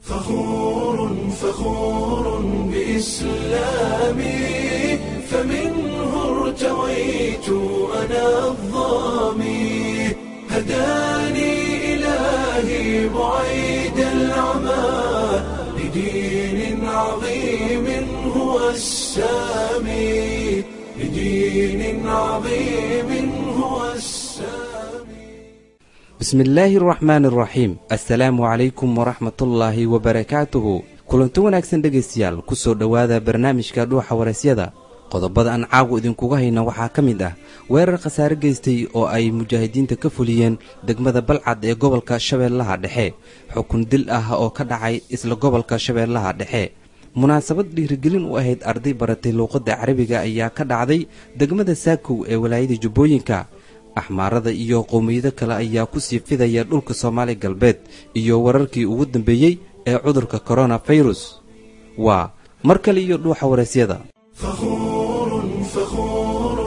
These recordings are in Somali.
فخور فخور بإسلامي فمنه ارتويت أنا الظامي هداني إلهي بعيد العمى لدين عظيم هو السامي لدين عظيم هو السامي bismi illaahi araxmaani araxiim assalaamu calaykum waraxmatullaahi wabarakaatuhu kulanti wanaagsan dhegaystayaal ku soo dhowaada barnaamijka dhuuxa waraysyada qodobada aan caawa idinkuga hayna waxaa ka mid ah weerar khasaare geystay oo ay mujaahidiinta ka fuliyeen degmada balcad ee gobolka shabeellaha dhexe xukun dil ah oo ka dhacay isla gobolka shabeellaha dhexe munaasabad dhiirigelin u ahayd arday baratay luuqadda carabiga ayaa ka dhacday degmada saakow ee walaayada jubbooyinka axmaarada iyo qowmiyado kale ayaa ku sii fidaya dhulka soomaali galbeed iyo wararkii ugu dambeeyey ee cudurka koronafirus waa mar kale iyo dhuuxa waraysyada فخور فخور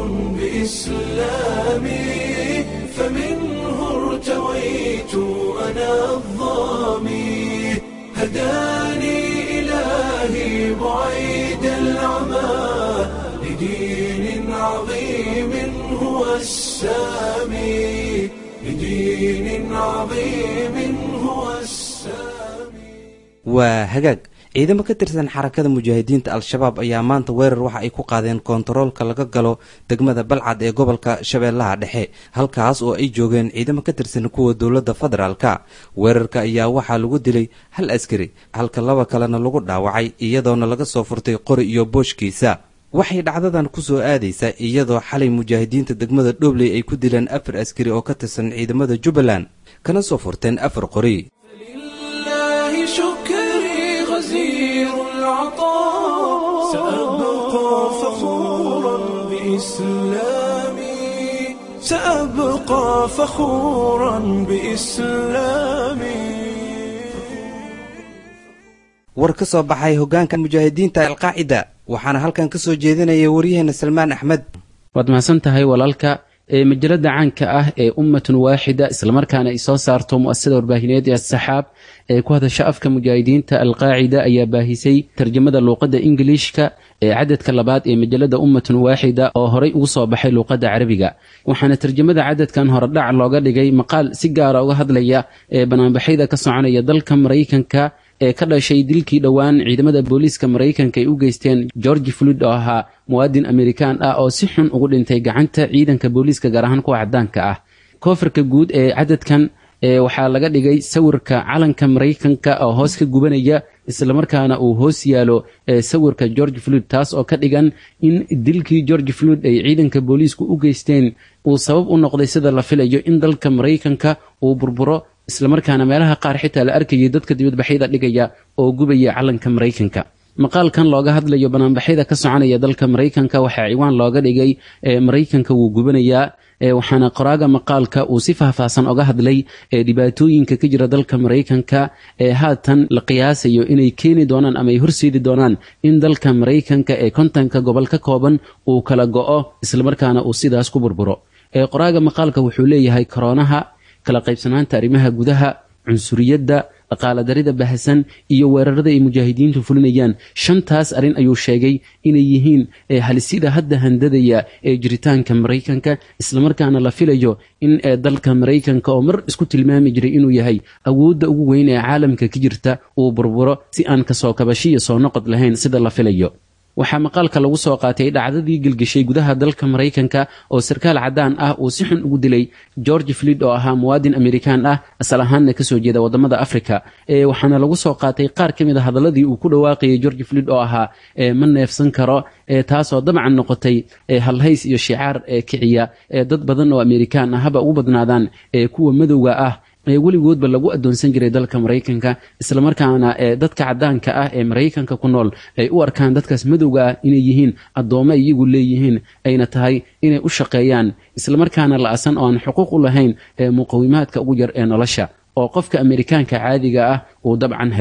بإسلامي فمنه ارتويت أنا الظامي هداني إلهي بعيد العمى لدين عظيم هو السامي لدين عظيم هو السامي waa hagaag ciidamo ka tirsan xarakada mujaahidiinta al-shabaab ayaa maanta weerar waxa ay ku qaadeen koontaroolka laga galo degmada balcad ee gobolka shabeellaha dhexe halkaas oo ay joogeen ciidamo ka tirsan kuwa dowladda federaalka weerarka ayaa waxaa lagu dilay hal askari halka laba kalena lagu dhaawacay iyadoona laga soo furtay qori iyo booshkiisa waxay dhacdadan ku soo aadaysaa iyadoo xalay mujaahidiinta degmada dhobley ay ku dileen afar askari oo ka tirsan ciidamada jubbaland kana soo furteen afar qori لله شكري غزير العطاء سأبقى فخورا بإسلامي سأبقى فخورا بإسلامي war ka soo baxay hoggaanka mujaahidiinta alqaacida waxaana halkan ka soo jeedinaya waryaheena salmaan axmed waad mahadsan tahay walaalka ee majalada caanka ah ee ummatun waaxida islamarkaana ay soo saarto mu'asasada warbaahineed ee asaxaab ee ku hadasha afka mujaahidiinta alqaacida ayaa baahisay tarjamada luuqadda ingiliishka ee cadadka labaad ee majalada ummatun waaxida oo horay ugu soo baxay luuqadda carabiga waxaana tarjamada cadadkan horedhac looga dhigay maqaal si gaara uga hadlaya ee banaanbaxyada ka soconaya dalka maraykanka ee ka dhashay dilkii dhowaan ciidamada booliiska maraykanka ay u geysteen georgi fluid oo ahaa muwaadin amerikaan ah oo si xun ugu dhintay gacanta ciidanka booliiska gaar ahaan kuwa cadaanka ah koofirka guud ee cadadkan ee waxaa laga dhigay sawirka calanka maraykanka oo hoos ka gubanaya islamarkaana uu hoos yaalo ee sawirka george fluid taas oo ka dhigan in dilkii george fluid ay ciidanka booliisku u geysteen uu sabab u noqday sida la filayo in dalka maraykanka uu burburo islamarkaana meelaha qaar xitaa la arkayay dadka dibadbaxyada dhigaya oo gubaya calanka maraykanka maqaalkan looga hadlayo banaanbaxyada ka soconaya dalka maraykanka waxaa ciwaan looga dhigay ee maraykanka wuu gubanayaa waxaana qoraaga maqaalka uu si faahfaahsan oga hadlay ee dhibaatooyinka ka jira dalka maraykanka ee haatan la qiyaasayo inay keeni doonaan ama ay horseedi doonaan in dalka maraykanka ee kontanka gobol ka kooban uu kala go-o islamarkaana uu sidaas ku burburo ee qoraaga maqaalka wuxuu leeyahay koroonaha kala qaybsanaanta arrimaha gudaha cunsuriyadda dhaqaaladarida bahasan iyo weerarada ay mujaahidiintu fulinayaan shantaas arrin ayuu sheegay inay yihiin halisida hadda handadaya ee jiritaanka maraykanka islamarkaana la filayo in dalka maraykanka oo mar isku tilmaami jiray inuu yahay awoodda ugu weyn ee caalamka ka jirta uu burburo si aan kasoo kabashiya soo noqod lahayn sida la filayo waxaa maqaalka lagu soo qaatay dhacdadii gelgeshay gudaha dalka maraykanka oo sarkaal caddaan ah uu si xun ugu dilay george flid oo ahaa muwaadin amerikaan ah asal ahaanna kasoo jeeda wadamada africa waxaana lagu soo qaatay qaar ka mid a hadaladii uu ku dhawaaqayay george flid oo ahaa ma neefsan karo taasoo dabcan noqotay halhays iyo shicaar kiciya dad badan oo amerikaan ah haba ugu badnaadaan kuwa madowga ah ee weligoodba lagu adoonsan jiray dalka maraykanka islamarkaana dadka cadaanka ah ee maraykanka ku nool ay u arkaan dadkaas madowga ah inay yihiin addoommo iyagu leeyihiin ayna tahay inay u shaqeeyaan islamarkaana la-asan oo aan xuquuq u lahayn muqawimaadka ugu yar ee nolosha oo qofka amerikaanka caadiga ah uu dabcan helo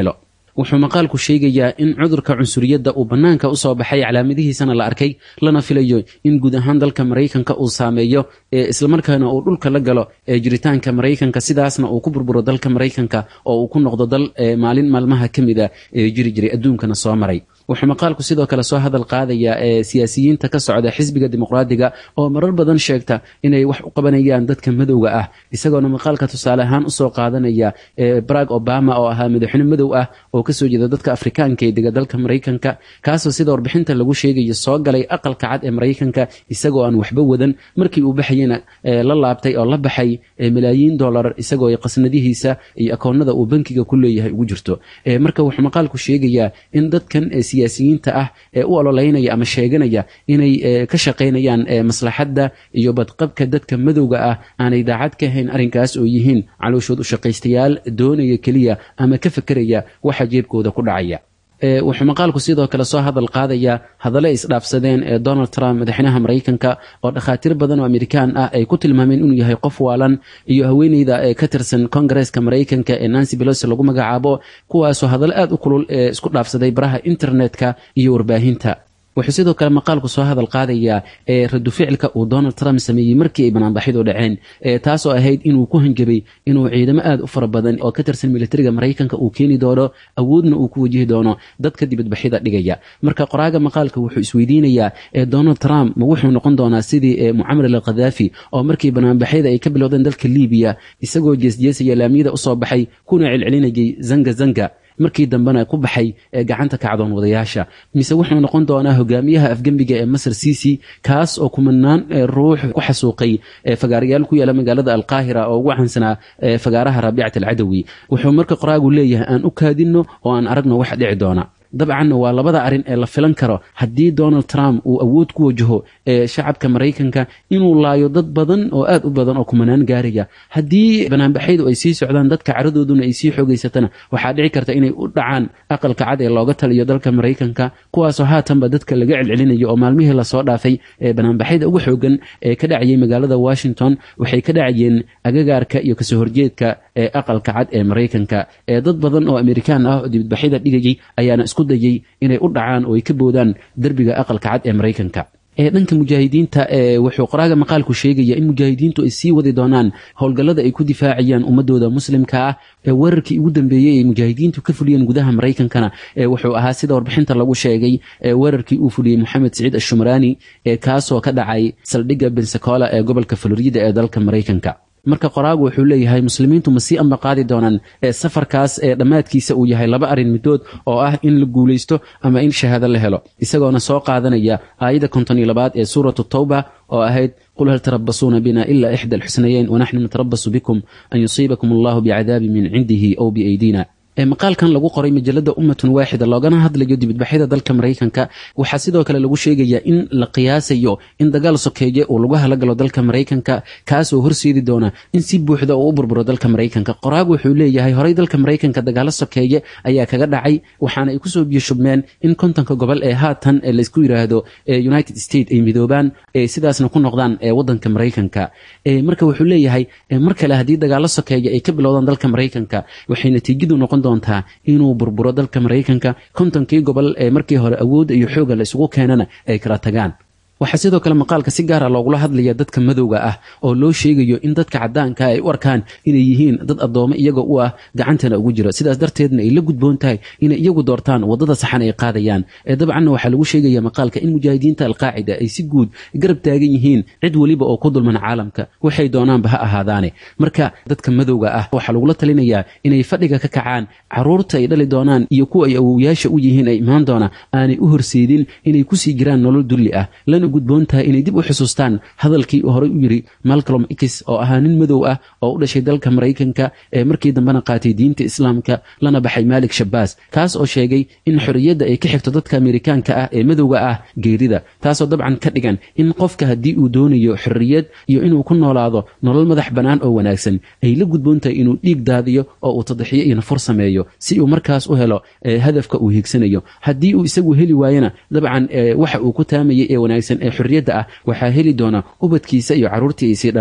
wuxuu maqaalku sheegayaa in cudurka cunsuriyadda uu bannaanka usoo baxay calaamadihiisana la arkay lana filayo in guud ahaan dalka maraykanka uu saameeyo islamarkaana uu dhulka la galo jiritaanka maraykanka sidaasna uu ku burburo dalka maraykanka oo uu ku noqdo dal maalin maalmaha ka mida ee jiri jiray adduunkana soo maray wuxuu maqaalku sidoo kale soo hadal qaadayaa ee siyaasiyiinta ka socda xisbiga dimuqraadiga oo marar badan sheegta inay wax u qabanayaan dadka madowga ah isagoona maqaalka tusaale ahaan usoo qaadanaya barag obama oo ahaa madaxweyne madow ah oo kasoo jeeda dadka afrikaanka ee dega dalka maraykanka kaasoo sida warbixinta lagu sheegayo soo galay aqalka cad ee maraykanka isagoo aan waxba wadan markii uu baxayena la laabtay oo la baxay malaayiin dolar isagoo qasnadihiisa iyo akoonada uu bankiga ku leeyahay ugu jirto marka wuxuu maqaalku sheegayaa in dadkan siyaasiyiinta ah ee u ololeynaya ama sheeganaya inay ka shaqaynayaan maslaxadda iyo badqabka dadka madowga ah aanay daacad ka hayn arrinkaas oo yihiin calooshood u shaqaystayaal doonaya keliya ama ka fekeraya waxa jeebkooda ku dhacaya wuxuu maqaalku sidoo kale soo hadal qaadayaa hadallo isdhaafsadeen ee donald trump madaxweynaha maraykanka oo dhakhaatiir badan oo amerikaan ah ay ku tilmaameen inuu yahay qof waalan iyo haweeneyda ee ka tirsan kongareska maraykanka ee nancy belosi lagu magacaabo kuwaasoo hadallo aad u kulul ee isku dhaafsaday baraha internetka iyo warbaahinta wuxuu sidoo kale maqaalku soo hadal qaadayaa ee radu ficilka uu donald trump sameeyey markii ay banaanbaxidu dhaceen taasoo ahayd inuu ku hanjabay inuu ciidamo aad u fara badan oo ka tirsan militariga maraykanka uu keeni doono awoodna uu ku wajihi doono dadka dibadbaxida dhigaya marka qoraaga maqaalka wuxuu isweydiinayaa donald trump ma wuxuu noqon doonaa sidii mucamar al khadaafi oo markii banaanbaxyada ay ka bilowdeen dalka libiya isagoo jeesjeesaya laamiyada usoo baxay kuna celcelinayay zanga zanga markii dambena ku baxay gacanta kacdoon wadayaasha mise wuxuu noqon doonaa hogaamiyaha afgembiga ee masar ciisi kaas oo kumanaan ruux ku xasuuqay fagaarayaal ku yaala magaalada alqaahira oo ugu caansanaa fagaaraha raabicat alcadawi wuxuu marka qoraagu leeyahay aan u kaadinno oo aan aragno wax dhici doona dabcanna waa labada arrin ee la filan karo haddii donald trump uu awood ku wajaho ee shacabka maraykanka inuu laayo dad badan oo aad u badan oo kumanaan gaaraya haddii banaanbaxyadu ay sii socdaan dadka caradooduna ay sii xoogaysatana waxaa dhici karta inay u dhacaan aqalka cad ee looga taliyo dalka maraykanka kuwaasoo haatanba dadka laga celcelinayo oo maalmihii lasoo dhaafay ee banaanbaxyada ugu xoogan ee ka dhacayay magaalada washington waxay ka dhacayeen agagaarka iyo kasoo horjeedka ee aqalka cad ee maraykanka ee dad badan oo amerikaan ah oo dibadbaxyada dhigayay ayaana isku dayay inay u dhacaan oo ay ka boodaan derbiga aqalka cad ee maraykanka ee dhanka mujaahidiinta wuxuu qoraaga maqaalku sheegaya in mujaahidiintu ay sii wadi doonaan howlgallada ay ku difaacayaan ummadooda muslimka ah ee weerarkii ugu dambeeyey ay mujaahidiintu ka fuliyeen gudaha maraykankana wuxuu ahaa sida warbixinta lagu sheegay weerarkii uu fuliyey moxamed siciid ashumraani kaasoo ka dhacay saldhigga bensacola ee gobolka florida ee dalka maraykanka marka qoraagu wuxuu leeyahay muslimiintu ma sii amba qaadi doonaan safarkaas ee dhammaadkiisa uu yahay laba arrin midood oo ah in la guulaysto ama in shahaado la helo isagoona soo qaadanaya aayadda konton iyo labaad ee suuratu tawba oo ahayd qul hal tarabasuuna bina ila ixda alxusnayeyn wanaxnu natarabasu bikum an yusiibakum allahu bicadaabin min cindihi ow biaydina maqaalkan lagu qoray majalada ummatun waaxida loogana hadlayo dibadbaxyada dalka maraykanka waxaa sidoo kale lagu sheegayaa in la qiyaasayo in dagaal sokeeye uu lagu halagalo dalka maraykanka kaasoo horseedi doona in si buuxda uu u burburo dalka maraykanka qoraagu wuxuu leeyahay horey dalka maraykanka dagaalo sokeeye ayaa kaga dhacay waxaana ay kusoo biyashubmeen in kontonka gobol ee haatan laysku yiraahdo united states ay midoobaan sidaasna ku noqdaan wadanka maraykanka marka wuxuu leeyahay mar kale haddii dagaalo sokeeye ay ka bilowdaan dalka maraykanka waxay natiijadu noqon doontaa inuu burburo dalka maraykanka kontonkii gobol ee markii hore awoodda iyo xooga la isugu keenana ay kala tagaan waxaa sidoo kale maqaalka si gaara loogula hadlaya dadka madowga ah oo loo sheegayo in dadka cadaanka ay u arkaan inay yihiin dad addoome iyaga u ah gacantana ugu jira sidaas darteedna ay la gudboon tahay inay iyagu doortaan wadada saxan ay qaadayaan ee dabcanna waxaa lagu sheegaya maqaalka in mujaahidiinta alqaacida ay si guud garab taagan yihiin cid weliba oo ku dulman caalamka waxay doonaanba ha ahaadaane marka dadka madowga ah waxaa lagula talinayaa inay fadhiga ka kacaan caruurta ay dhali doonaan iyo kuwa ay awowyaasha u yihiin ay imaan doona aanay u horseedin inay kusii jiraan nolol dulli ah lana gudboon tahay inay dib u xusuustaan hadalkii uu horey u yidhi malcolm x oo ahaa nin madow ah oo u dhashay dalka maraykanka ee markii dambena qaatay diinta islaamka lana baxay maalik shabaas kaas oo sheegay in xorriyadda ay ka xigto dadka amerikaanka ah ee madowga ah geerida taasoo dabcan ka dhigan in qofka haddii uu doonayo xorriyad iyo inuu ku noolaado nolol madax bannaan oo wanaagsan ay la gudboon tahay inuu dhiig daadiyo oo uu tadaxiyo iyo nafur sameeyo si uu markaas u helo hadafka uu hiigsanayo haddii uu isagu heli waayana dabcan waxa uu ku taamayay ee wanaagsan ee xorriyadda ah waxaa heli doona ubadkiisa iyo carruurtii ay sii dhaleen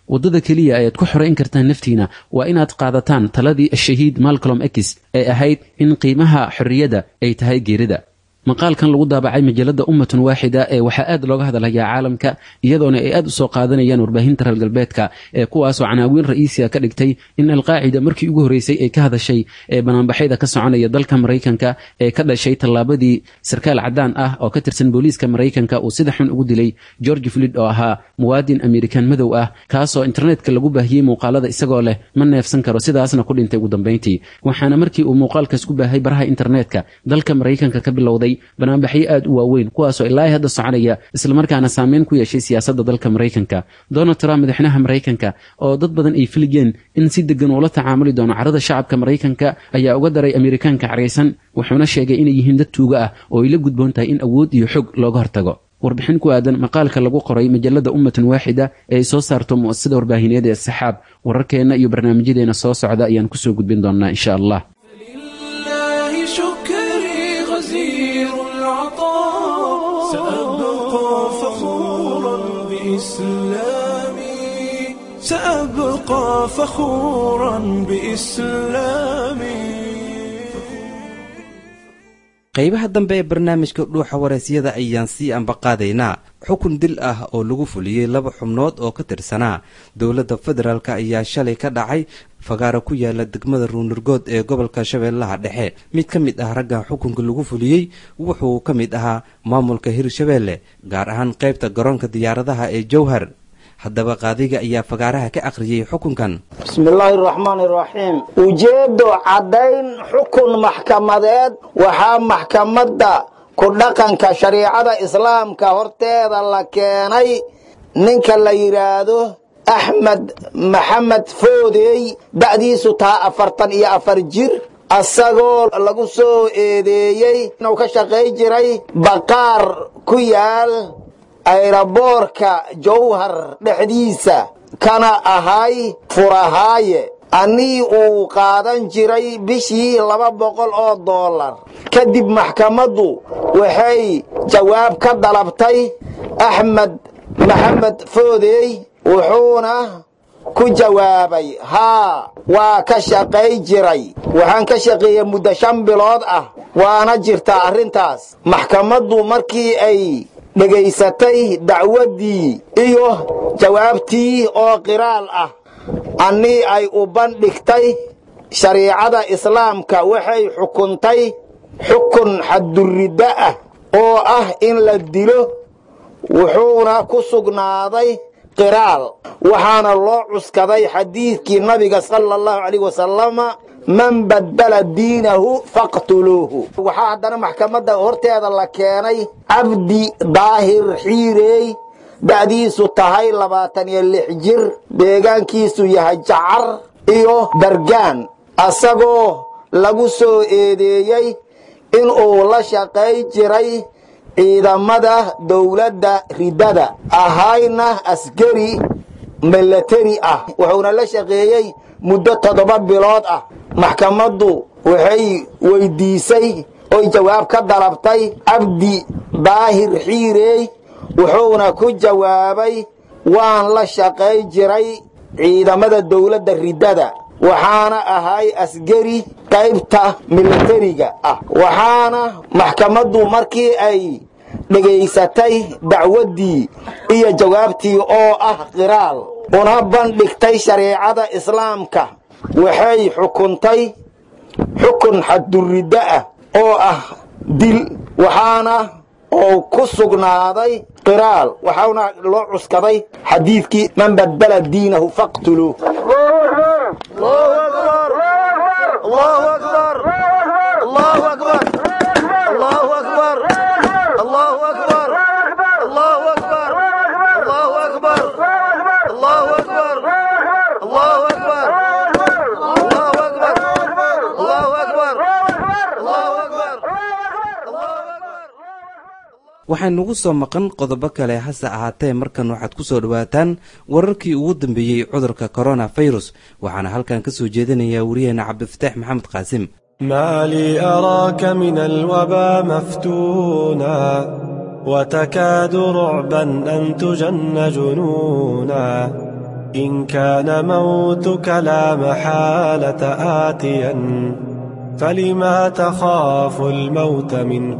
waddada keliya ayaad ku xorayn kartaan naftiina waa inaad qaadataan taladii ashahiid malcolm x ee ahayd in qiimaha xorriyadda ay tahay geerida maqaalkan lagu daabacay majalada ummatun waaxida ee waxaa aad looga hadlayaa caalamka iyadoona ay aad u soo qaadanayaan warbaahinta reer galbeedka ee kuwaasoo canaawiin ra'iisiga ka dhigtay in alqaacida markii ugu horreysay ay ka hadashay ee banaanbaxyada ka soconaya dalka maraykanka ee ka dhashay tallaabadii sarkaal caddaan ah oo ka tirsan booliiska maraykanka uu sida xun ugu dilay george flid oo ahaa muwaadin amerikan madow ah kaasoo internetka lagu baahiyey muuqaalada isagoo leh ma neefsan karo sidaasna ku dhintay ugu dambayntii waxaana markii uu muuqaalkaas ku baahay baraha internetka dalka maraykanka ka bilowday banaanbaxyo aad u waaweyn kuwaasoo ilaa hadda soconaya islamarkaana saameyn ku yeeshay siyaasadda dalka maraykanka donald trump madaxweynaha maraykanka oo dad badan ay filigeen in si degan uula tacaamuli doono carada shacabka maraykanka ayaa uga daray amerikaanka caraysan wuxuuna sheegay inay yihiin dad tuuga ah oo ay la gudboon tahay in awood iyo xog looga hortago warbixin ku aadan maqaalka lagu qoray majalada ummatun waaxida ee ay soo saarto mu'asasada warbaahineed ee saxaab wararkeenna iyo barnaamijyadeena soo socda ayaan kusoo gudbin doonaa insha allah لله شكري غزير العطاء سأبقى فخورا بإسلامي سأبقى فخورا بإسلامي qaybaha dambe ee barnaamijka dhuuxa waraysyada ayaan sii ambaqaadaynaa xukun dil ah oo lagu fuliyey laba xubnood oo ka tirsanaa dowladda federaalk ayaa shalay ka dhacay fagaaro ku yaala degmada ruunurgood ee gobolka shabeellaha dhexe mid ka mid ah ragga xukunka lagu fuliyey wuxuu ka mid ahaa maamulka hirshabeelle gaar ahaan qaybta garoonka diyaaradaha ee jowhar haddaba qaadiga ayaa fagaaraha ka akhriyey xukunkan bismillaahi araxmaan iraxiim ujeeddo caddayn xukun maxkamadeed waxaa maxkamadda ku dhaqanka shariicada islaamka horteeda la keenay ninka la yidhaahdo axmed maxamed foodey da'diisu taha afartan iyo afar jir asagoo lagu soo eedeeyey inuu ka shaqay jiray baqaar ku yaal ayraboorka jowhar dhexdiisa kana ahay furahaaye annii uu qaadan jiray bishii laba boqol oo dollar kadib maxkamaddu waxay jawaab ka dalabtay axmed maxamed foodey wuxuuna ku jawaabay haa waa ka shaqay jiray waxaan ka shaqeeyey muddo shan bilood ah waana jirtaa arrintaas maxkamaddu markii ay dhegaysatay dacwaddii iyo jawaabtii oo qiraal ah annii ay u bandhigtay shariicada islaamka waxay xukuntay xukun xadduriddo ah oo ah in la dilo wuxuuna ku sugnaaday qiraal waxaana loo cuskaday xadiidkii nabiga sala allahu calayh wasalama man baddala diinahu faqtuluuhu waxaa haddana maxkamadda horteeda la keenay cabdi daahir xiireey da'diisu tahay labaatan iyo lix jir deegaankiisu yahay jacar iyo dargaan asagoo lagu soo eedeeyey inuu la shaqay jiray ciidamada dowladda riddada ahayna askari milateri ah wuxuuna la shaqeeyey muddo toddoba bilood ah maxkamaddu waxay weydiisay oy jawaab ka dalabtay cabdi daahir xiireey wuxuuna ku jawaabay waan la shaqay jiray ciidamada dowladda riddada waxaana ahay asgari qaybta milatariga ah waxaana maxkamaddu markii ay dhegaysatay dacwaddii iyo jawaabtii oo ah qiraal una bandhigtay shareecada islaamka waxay xukuntay xukun xadduriddo ah oo ah dil waxaana oo ku sugnaaday qiraal waxaana loo cuskaday xadiidkii man badala diinahu faqtuluu waxaa nugu soo maqan qodobo kale hase ahaatee markan waxaad ku soo dhowaataan wararkii ugu dambeeyey cudurka koronafirus waxaana halkan ka soo jeedinayaa wariyaheena cabdifataax maxamed qaasim ما لي أراك من الوبا مفتونا وتكاد رعبا أن تجن جنونا إن كان موتك لا محالة آتيا فلما تخاف الموت من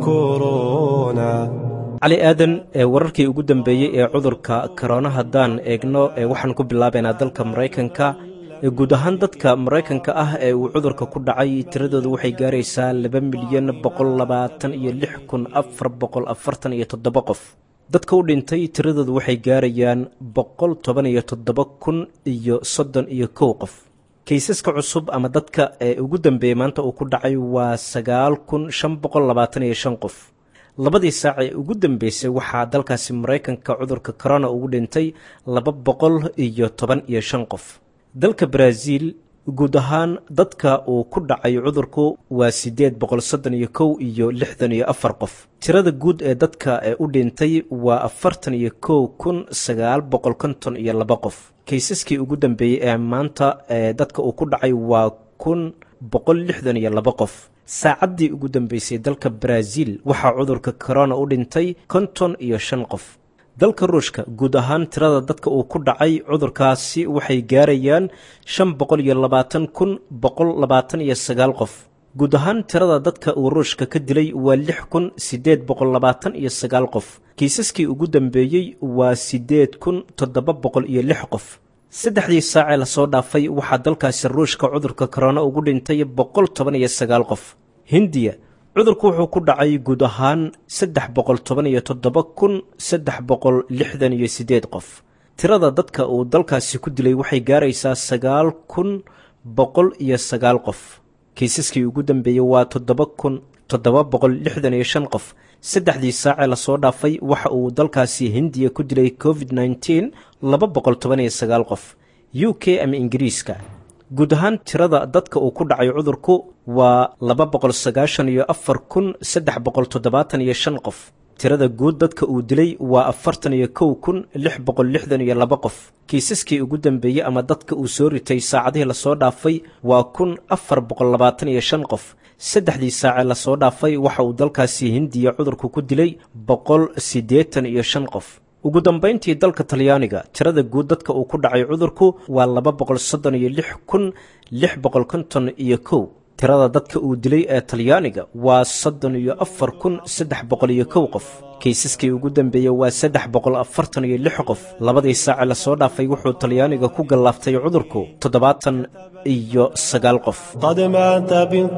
كورونا cali aadan ee wararkii ugu dambeeyey ee cudurka korona haddaan eegno ee waxaan ku bilaabaynaa dalka maraykanka ee guud ahaan dadka maraykanka ah ee uu cudurka ku dhacay tiradoodu waxay gaaraysaa laba milyan boqol labaatan iyo lix kun afar boqol afartan iyo toddoba qof dadka u dhintay tiradoodu waxay gaarayaan boqol toban iyo toddoba kun iyo soddon iyo kow qof kaysaska cusub ama dadka ee ugu dambeeyey maanta uu ku dhacay waa sagaal kun shan boqol labaatan iyo shan qof labadii saac ee ugu dambeysay waxaa dalkaasi maraykanka cudurka corona ugu dhintay laba boqol iyo toban iyo shan qof dalka baraaziil guud ahaan dadka uu ku dhacay cudurku waa siddeed boqol soddon iyo kow iyo lixdan iyo afar qof tirada guud ee dadka ee u dhintay waa afartan iyo kow kun sagaal boqol konton iyo laba qof kaysaskii ugu dambeeyey ee maanta ee dadka uu ku dhacay waa kun boqol lixdan iyo laba qof saacaddii ugu dambeysay dalka baraaziil waxaa cudurka corona u dhintay konton iyo shan qof dalka ruushka guud ahaan tirada dadka uu ku dhacay cudurkaasi waxay gaarayaan shan boqol iyo labaatan kun boqol labaatan iyo sagaal qof guud ahaan tirada dadka uu ruushka ka dilay waa lix kun siddeed boqol labaatan iyo sagaal qof kiisaskii ugu dambeeyey waa siddeed kun toddoba boqol iyo lix qof saddexdii saacee lasoo dhaafay waxaa dalkaasi ruushka cudurka korona ugu dhintay boqol toban iyo sagaal qof hindiya cudurku wuxuu ku dhacay guud ahaan saddex boqol toban iyo toddoba kun saddex boqol lixdan iyo siddeed qof tirada dadka uu dalkaasi ku dilay waxay gaaraysaa sagaal kun boqol iyo sagaal qof kiisaskii ugu dambeeyey waa toddoba kun toddoba boqol lixdan iyo shan qof saddexdii saacee lasoo dhaafay waxa uu dalkaasi hindiya ku dilay covid nneteen laba boqol toban iyo sagaal qof u k ama ingiriiska guud ahaan tirada dadka uu ku dhacay cudurku waa laba boqol sagaashan iyo afar kun saddex boqol toddobaatan iyo shan qof tirada guud dadka uu dilay waa afartan iyo kow kun lix boqol lixdan iyo laba qof kiisaskii ugu dambeeyey ama dadka uu soo ritay saacadihii lasoo dhaafay waa kun afar boqol labaatan iyo shan qof saddexdii saacee lasoo dhaafay waxa uu dalkaasi hindiya cudurku ku dilay boqol siddeetan iyo shan qof ugu dambayntii dalka talyaaniga tirada guud dadka uu ku dhacay cudurku waa laba boqol soddon iyo lix kun lix boqol konton iyo kow tirada dadka uu dilay ee talyaaniga waa soddon iyo afar kun saddex boqol iyo kow qof kaysaskii ugu dambeeyey waa saddex boqol afartan iyo lix qof labadii saace lasoo dhaafay wuxuu talyaaniga ku gallaaftay cudurku toddobaatan iyo sagaal qof قد مات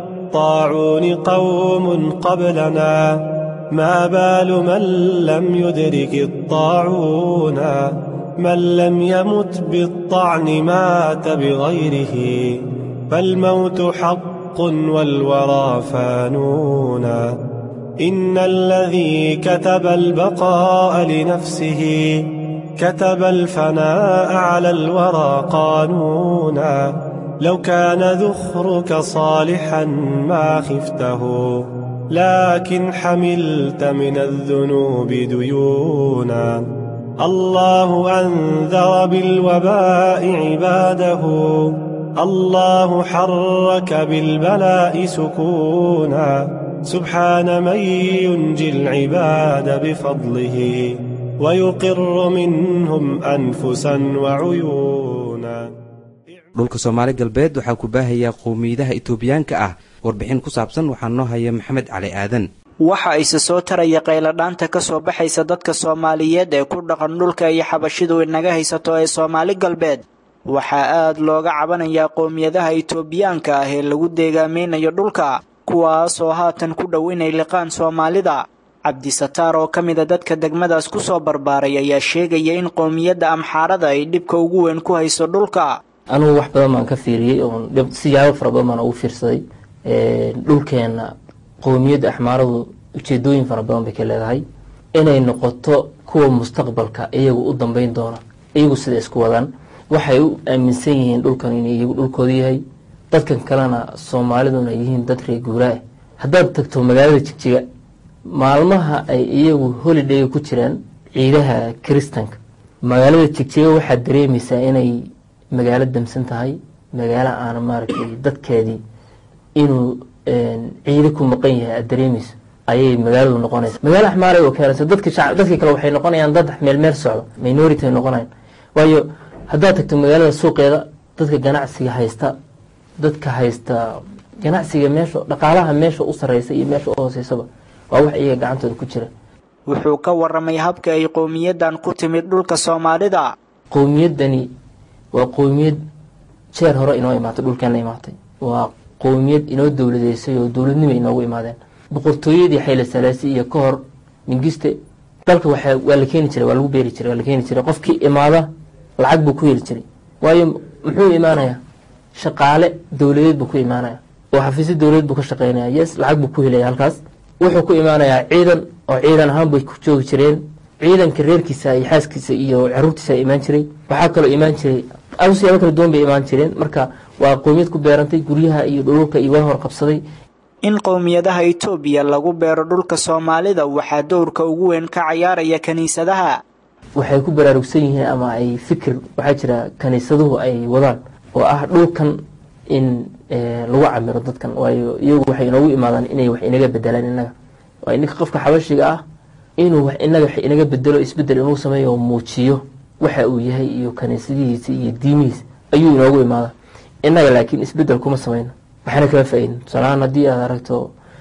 بالطاعون قوم قبلنا ما بال من لم يدرك الطاعون من لم يمت بالطعن مات بغيره فالموت حق والورى فانون إن الذي كتب البقاء لنفسه كتب الفناء على الورى قانونا لو كان ذخرك صالحا ما خفته لكن حملت من الذنوب ديونا الله أنذر بالوباء عباده الله حرك بالبلاء سكونا سبحان من ينجي العباد بفضله ويقر منهم أنفسا وعيونا dhulka soomaali galbeed waxaa ku baahayaa qowmiyadaha itoobiyaanka ah warbixin ku saabsan waxaa noo haya maxamed cali aadan waxa ise soo taraya qayladhaanta ka soo baxaysa dadka soomaaliyeed ee ku dhaqan dhulka iyo xabashidu inaga haysato ee soomaali galbeed waxaa aad looga cabanayaa qowmiyadaha itoobiyaanka ah ee lagu deegaamaynayo dhulka kuwaasoo haatan ku dhow inay liqaan soomaalida cabdisataar oo ka mida dadka degmadaas ku soo barbaaray ayaa sheegaya in qowmiyadda amxaarada ay dhibka ugu weyn ku hayso dhulka anugu wax badan baan ka fiiriyey oon siyaabo fara badan baan ugu fiirsaday dhulkeenna qowmiyadda axmaaradu ujeedooyin fara badan bay ka leedahay inay noqoto kuwa mustaqbalka iyagu u dambeyn doona iyagu sida isku wadaan waxay u aaminsan yihiin dhulkan inuu iyagu dhulkooda yahay dadkan kalena soomaaliduna yihiin dad reer guuraa ah haddaad tagto magaalada jigjiga maalmaha ay iyagu holidayga ku jiraan ciidaha kiristanka magaalada jigjiga waxaad dareemaysaa inay magaalo damsan tahay magaalo aana maaragtay dadkeedii inuu ciido ku maqan yahay aada dareemayso ayay magaaladu noqonaysa magaalo axmaaray oo keenaysa dadka shacab dadka kale waxay noqonayaan dad meel meel socdo minority ay noqonayaan waayo haddaad tagto magaalada suuqeeda dadka ganacsiga haysta dadka haysta ganacsiga meesha dhaqaalaha meesha u sareysa iyo meesha u hooseysaba waa wax iyaga gacantooda ku jira wuxuu ka waramay habka ay qowmiyadan ku timid dhulka soomaalida qowmiyaddani waa qowmiyad jeer hore inoo imaatay dhulkeena imaatay waa qowmiyad inoo dowladeysay oo dowladnimo inoogu imaadeen boqortooyadii xayla salaasi iyo ka hor mingiste dalka waa waa la keeni jiray waa lagu beeri jiray waa la keeni jiray qofkii imaada lacag buu ku heli jiray waayo muxuu imaanayaa shaqaale dowladeed buu ku imaanaya oo xafiisyo dowladeed buu ka shaqeynaya yes lacag buu ku helaya halkaas wuxuu ku imaanayaa ciidan oo ciidan ahaan bay ku joogi jireen ciidanka reerkiisa iyo xaaskiisa iyo caruurtiisa imaan jiray waxaa kaloo imaan jiray siyaabo kala duwan bay imaan jireen marka waa qowmiyad ku beerantay guryaha iyo dhululka iyo waa hor qabsaday in qowmiyadaha itoobiya lagu beero dhulka soomaalida waxaa dowrka ugu weyn ka cayaaraya kiniisadaha waxay ku baraarugsan yihiin ama ay fikir waxaa jira kaniisaduhu ay wadaan oo ah dhulkan in lagu camiro dadkan waayo iyagu waxay inoogu imaadaan inay wax inaga bedelaan inaga waa ninka qofka xabashiga ah inuu wax inaga wax inaga bedelo isbedel inuu sameeyo oo muujiyo waxa uu yahay iyo kaniisadihiisa iyo diimihiisa ayuu inoogu imaada inaga laakiin isbedel kuma sameyno waxaana kama faa-idin tusaalahaan haddii aad aragto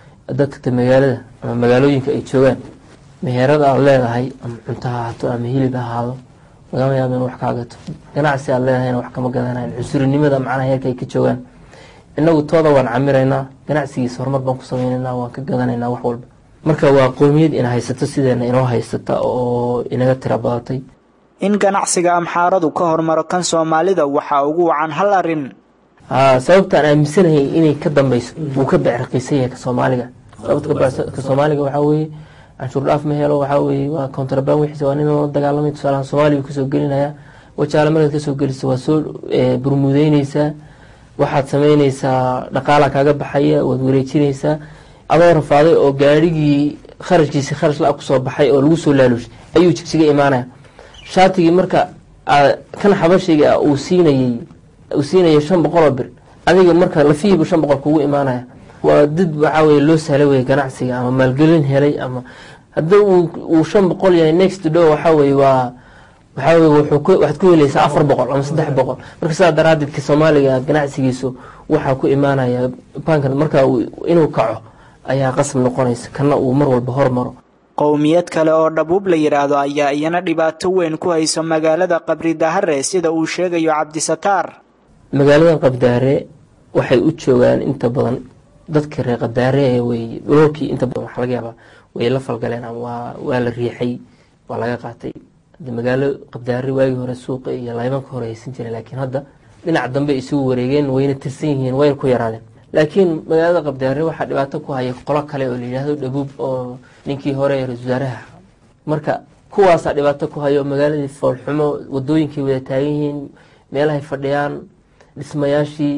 dadka magaalada ama magaalooyinka ay joogaan meherada aada leedahay ama cunto ha ahaato ama hilib ha ahaado lagama yaabo in wax kaa gato ganacsi aad leedahayna wax kama gadanayan cunsurinimada macnaha heerka ay ka joogaan inagu tooda waan camiraynaa ganacsigiisa horumar baan ku sameynaynaa waan ka gadanaynaa wax walba marka waa qowmiyad ina haysato sideena inoo haysata oo inaga tira badatay in ganacsiga amxaaradu ka hormaro kan soomaalida waxaa ugu wacan hal arrin sababtaan aaminsanahay inay ka dambeyso wuu ka becraqiisan yahay ka soomaaliga sababta ka soomaaliga waxaa weeye canshuur dhaaf ma helo waxaa weeye waa contraband wixiisa waa nin la dagaalamay tusaalahan soomaaliya kasoo gelinaya wajaale markaad kasoo geliso waa soo burmudeyneysaa waxaad sameyneysaa dhaqaala kaaga baxaya waad wareejineysaa adoo rafaaday oo gaarigii kharashkiisi kharash la kusoo baxay oo lagu soo laalushay ayuu jigsiga imaanaya shaatigii marka kan xabashiga uu siinayey uu siinaya shan boqol oo bir adiga marka lafihiibu shan boqol kugu imaanaya waa dad waxaa weye loo sahlay weye ganacsiga ama maalgelin helay ama haddii uu shan boqol yahay next do waxaa weye waa waxaa weye waxaad ku helaysaa afar boqol ama saddex boqol marka sidaa daraadeed ka soomaaliga ganacsigiisu waxaa ku imaanaya bankan marka inuu kaco ayaa qasab noqonaysa kana uu mar walba hormaro qowmiyad kale oo dhabuub la yidhaahdo ayaa iyana dhibaato weyn ku hayso magaalada qabri dahare sida uu sheegayo cabdisataar magaalada qabdaare waxay u joogaan inta badan dadka reer qabdaare ee wey dhulolkii inta badan waxa laga yaabaa way la falgaleen ama waa waa la riixay waa laga qaatay hadda magaalo qabdaare waagii hore suuqa iyo laybanka hore haysan jiray laakiin hadda dhinac dambe isugu wareegeen wayna tirsan yihiin wayna ku yaraadeen laakiin magaalada qabdaare waxaa dhibaato ku haya qolo kale oo la yidhaahdo dhabuub oo ninkii hore ee ra-isul wasaaraha marka kuwaasaa dhibaato ku hayo magaaladii foolxumo wadooyinkay wada taagan yihiin meelahay fadhiyaan dhismayaashii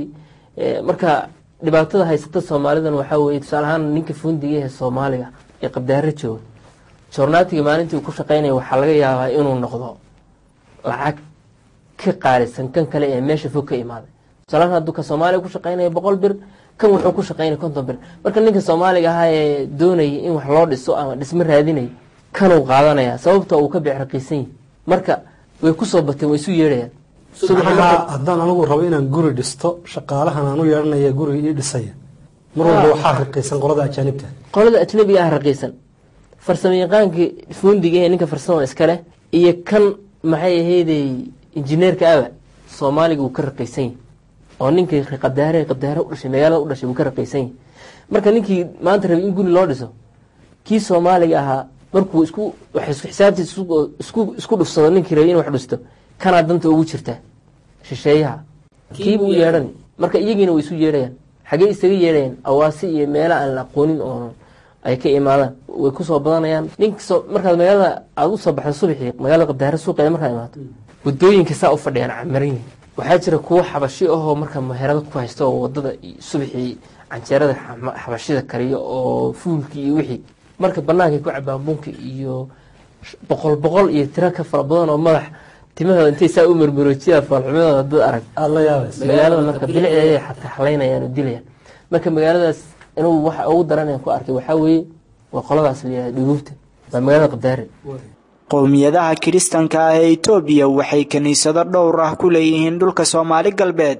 marka dhibaatada haysata soomaalidan waxaa weye tusaale ahaan ninka fundiga ee soomaaliga ee qabdaare jooga joornaatiga maalintii uu ku shaqeynaya waxaa laga yaabaa inuu noqdo lacag ka qaalisan kan kale ee meesha fog ka imaaday tusaalahaan hadduu ka soomaaliga ku shaqeynaya boqol bir kan wuxuu ku shaqeynaya konton bir marka ninka soomaaliga ahaa ee doonaya in wax loo dhiso ama dhismo raadinaya kanuu qaadanaya sababta uu ka becraqiisan yahay marka way kusoo bateen way isu yeedhayaan haddaan anigu rabo inaan guri dhisto shaqaalahan aan u yeedhanaya guriga ii dhisaya mar walba waxaa raqiisan qolada ajaanibta qolada ajnabiga ah raqiisan farsamo yaqaankii fundiga ee ninka farsamo iskale iyo kan maxay ahaydey injineerka aba soomaaliga wuu ka raqiisan yahay oo ninkii qabdaare qabdaare udhashay magaalada u dhashay wuu ka raqiisan yahay marka ninkii maanta rabay in guri loo dhiso kii soomaaliga ahaa markuu isku xisaabtiis isku dhufsado ninkii rabay in wax dhisto kanaa danta ugu jirta shisheeyaha kiibuu yeedhan marka iyagiina way isu yeedhayaan xagee isaga yeedhayaan awaasi iyo meela aan la aqoonin oo ay ka imaadaan way kusoo badanayaan ninkasoo markaad magaalada aada usoo baxda subaxii magaalada qabdaare suuqeeda markaad imaato wadooyinka saa u fadhiyaan camaran yihin waxaa jira kuwo xabashi ahoo marka meherado ku haysta oo wadada subaxii canjeerada xabashida kariyo oo fuulkii iyo wixii marka bannaankay ku cabaan bunka iyo boqol boqol iyo tiro ka fara badan oo madax timahooda intay saa u marmaroojiyaa foolxumadooda dad arag magaalada marka bilicdeeday xataa xalaynayaan oo dilayaan marka magaaladaas inuu waxa ugu daran ku arkay waxaa weeye waa qoladaas layihahda dhuguubta waa magaalada qabdaare qowmiyadaha kiristanka ah ee itoobiya waxay kiniisado dhowr ah ku leeyihiin dhulka soomaali galbeed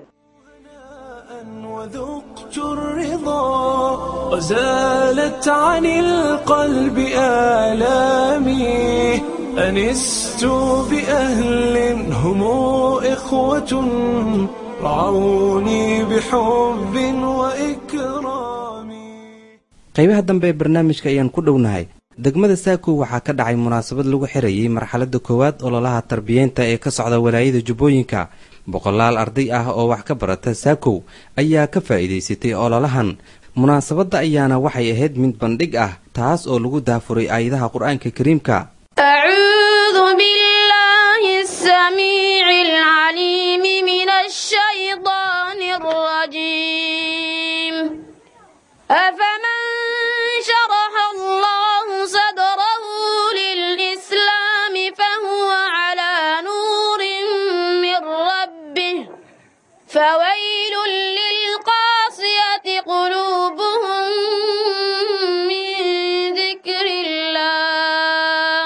وذقت الرضا وزالت عن القلب آلامي أنست بأهل هم إخوة رعوني بحب وإكرام qaybaha dambe ee barnaamijka ayaan ku dhownahay degmada saakow waxaa ka dhacay munaasabad lagu xirayay marxaladda koowaad ololaha tarbiyeynta ee ka socda walaayada jubbooyinka boqolaal arday ah oo wax ka barata saakow ayaa ka faa'iidaysatay ololahan munaasabadda ayaana waxay ahayd mid bandhig ah taas oo lagu daafuray aayadaha qur-aanka kariimka أعوذ بالله السميع العليم من الشيطان الرجيم أفمن شرح الله صدره للإسلام فهو على نور من ربه فويل للقاسية قلوبهم من ذكر الله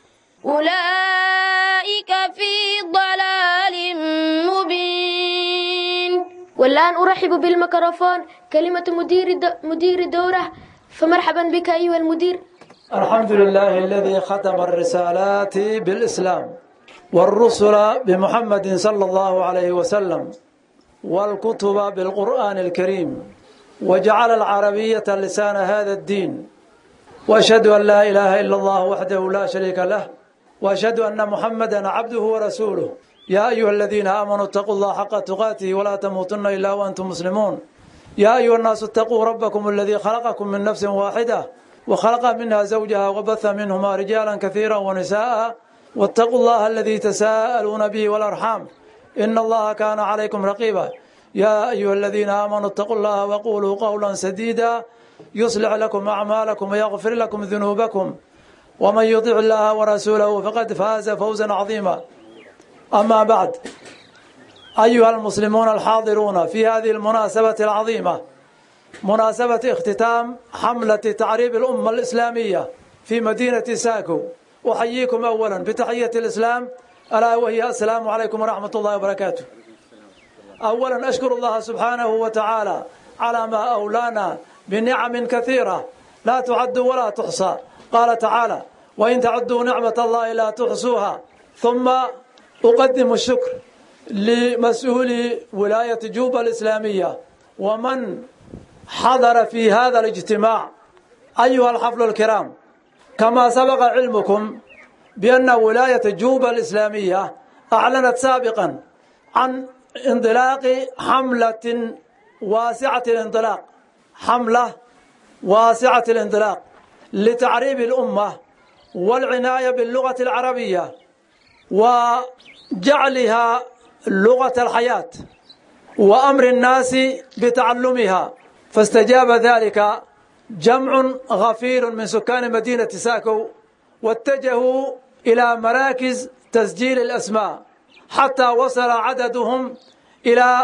أولئك في ضلال مبين والآن أرحب بالميكروفون كلمة مدير الد- مدير الدورة فمرحبا بك أيها المدير الحمد لله الذي ختم الرسالات بالإسلام والرسل بمحمد صلى الله عليه وسلم والكتب بالقرآن الكريم وجعل العربية لسان هذا الدين وأشهد أن لا إله إلا الله وحده لا شريك له وأشهد أن محمدا عبده ورسوله يا أيها الذين آمنوا اتقوا الله حق تقاته ولا تموتن إلا وأنتم مسلمون يا أيها الناس اتقوا ربكم الذي خلقكم من نفس واحدة وخلق منها زوجها وبث منهما رجالا كثيرا ونساء واتقوا الله الذي تساءلون به والأرحام إن الله كان عليكم رقيبا يا أيها الذين آمنوا اتقوا الله وقولوا قولا سديدا يصلح لكم أعمالكم ويغفر لكم ذنوبكم ومن يطع الله ورسوله فقد فاز فوزا عظيما أما بعد أيها المسلمون الحاضرون في هذه المناسبة العظيمة مناسبة اختتام حملة تعريب الأمة الإسلامية في مدينة ساكو أحييكم أولا بتحية الإسلام ألا وهي السلام عليكم ورحمة الله وبركاته أولا أشكر الله سبحانه وتعالى على ما أولانا بنعم كثيرة لا تعد ولا تحصى قال تعالى وإن تعدوا نعمة الله لا تحصوها ثم أقدم الشكر لمسؤولي ولاية جوبا الإسلامية ومن حضر في هذا الاجتماع أيها الحفل الكرام كما سبق علمكم بأن ولاية جوبا الإسلامية أعلنت سابقا عن انطلاق حملة واسعة الانطلاق حملة واسعة الانطلاق لتعريب الأمة والعناية باللغة العربية وجعلها لغة الحياة وأمر الناس بتعلمها فاستجاب ذلك جمع غفير من سكان مدينة ساكو واتجهوا إلى مراكز تسجيل الأسماء حتى وصل عددهم إلى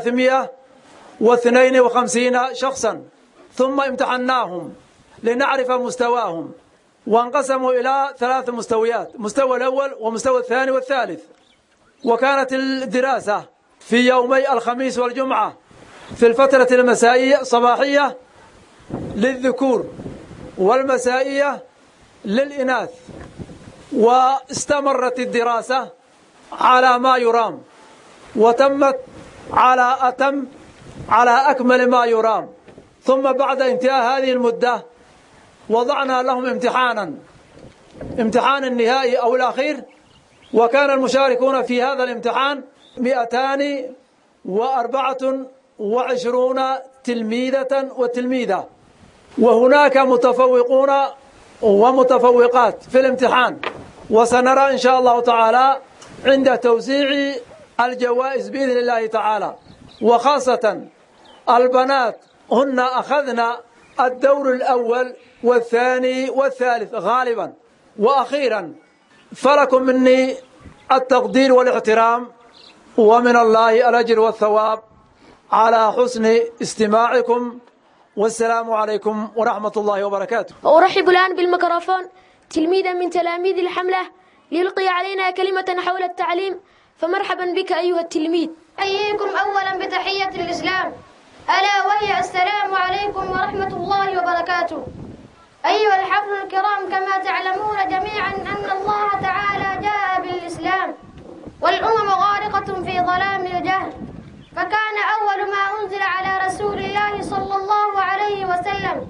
352 شخصا ثم امتحناهم لنعرف مستواهم وانقسموا إلى ثلاث مستويات مستوى الأول ومستوى الثاني والثالث وكانت الدراسة في يومي الخميس والجمعة في الفترة المسائية صباحية للذكور والمسائية للإناث واستمرت الدراسة على ما يرام وتمت على أتم على أكمل ما يرام ثم بعد انتهاء هذه المدة وضعنا لهم امتحانا امتحان النهائي أو الأخير وكان المشاركون في هذا الامتحان مئتان وأربعة وعشرون تلميذة وتلميذة وهناك متفوقون ومتفوقات في الامتحان وسنرى إن شاء الله تعالى عند توزيع الجوائز بإذن الله تعالى وخاصة البنات هن أخذن الدور الأول والثاني والثالث غالبا وأخيرا فلكم مني التقدير والاحترام ومن الله الأجر والثواب على حسن استماعكم والسلام عليكم ورحمة الله وبركاته وأرحب الآن بالميكروفون تلميذا من تلاميذ الحملة ليلقي علينا كلمة حول التعليم فمرحبا بك أيها التلميذ أحييكم أولا بتحية الإسلام ألا وهي السلام عليكم ورحمة الله وبركاته أيها الحفل الكرام كما تعلمون جميعا أن الله تعالى جاء بالإسلام والأمم غارقة في ظلام الجهل فكان أول ما أنزل على رسول الله صلى الله عليه وسلم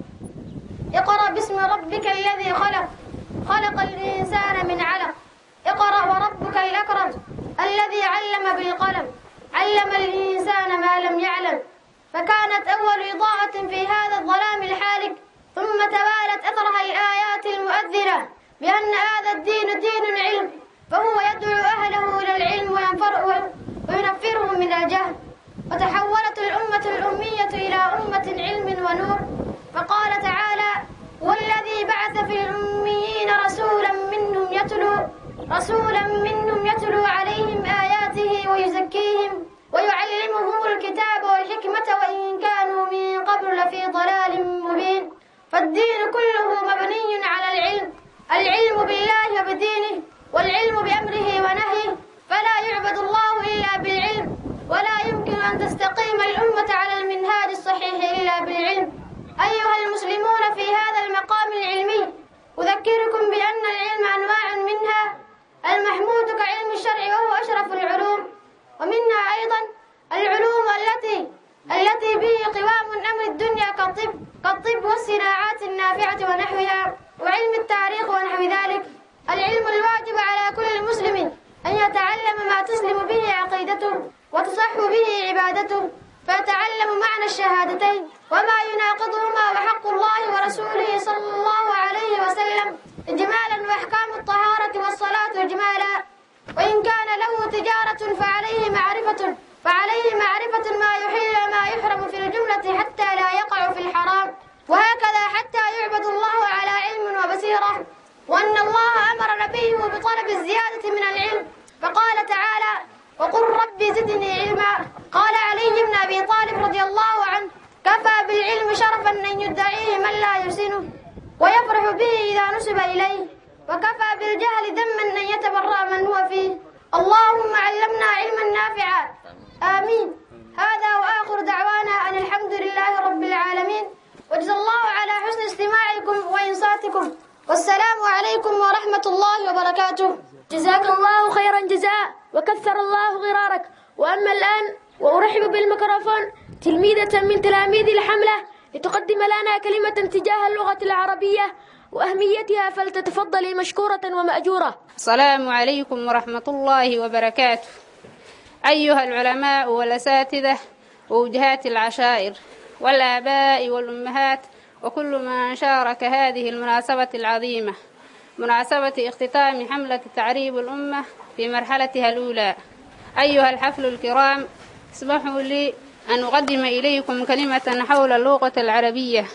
اقرأ باسم ربك الذي خلق خلق الإنسان من علق اقرأ وربك الأكرم الذي علم بالقلم علم الإنسان ما لم يعلم فكانت أول إضاءة في هذا الظلام الحالك ثم توالت أثرها الآيات المؤذرة بأن هذا الدين دين العلم فهو يدعو أهله إلى العلم وينفر وينفرهم من الجهل وتحولت الأمة الأمية إلى أمة علم ونور فقال تعالى والذي بعث في الأميين رسولا منهم يتلو رسولا منهم يتلو عليهم آياته ويزكيهم ويعلمهم الكتاب والحكمة وإن كانوا من قبل لفي ضلال مبين فالدين كله مبني على العلم العلم بالله وبدينه والعلم بأمره ونهيه فلا يعبد الله إلا بالعلم ولا يمكن أن تستقيم الأمة على المنهاج الصحيح إلا بالعلم أيها المسلمون في هذا المقام العلمي أذكركم بأن العلم أنواع منها المحمود كعلم الشرع وهو أشرف العلوم ومنها أيضا العلوم التي التي به قوام أمر الدنيا كالطب كالطب والصناعات النافعة ونحوها وعلم التاريخ ونحو ذلك العلم الواجب على كل مسلم أن يتعلم ما تسلم به عقيدته وتصح به عبادته فيتعلم معنى الشهادتين وما يناقضهما وحق الله ورسوله صلى الله عليه وسلم إجمالا وأحكام الطهارة والصلاة إجمالا وإن كان له تجارة فعليه معرفة فعليه معرفة ما يحل وما يحرم في الجملة حتى لا يقع في الحرام وهكذا حتى يعبد الله على علم وبصيرة وأن الله أمر نبيه بطلب الزيادة من العلم فقال تعالى وقل ربي زدني علما قال علي بن أبي طالب رضي الله عنه كفى بالعلم شرفا أن يدعيه من لا يحسنه ويفرح به إذا نسب إليه وكفى بالجهل ذما أن يتبرأ من هو فيه اللهم علمنا علما نافعا آمين هذا وآخر دعوانا أن الحمد لله رب العالمين وجزا الله على حسن استماعكم وإنصاتكم والسلام عليكم ورحمة الله وبركاته جزاك الله خيرا جزاء وكثر الله غرارك وأما الآن وأرحب بالميكروفون تلميذة من تلاميذ الحملة لتقدم لنا كلمة تجاه اللغة العربية وأهميتها فلتتفضلي مشكورة ومأجورة السلام عليكم ورحمة الله وبركاته أيها العلماء والأساتذة ووجهات العشائر والآباء والأمهات وكل من شارك هذه المناسبة العظيمة مناسبة اختتام حملة تعريب الأمة في مرحلتها الأولى أيها الحفل الكرام اسمحوا لي أن أقدم إليكم كلمة حول اللغة العربية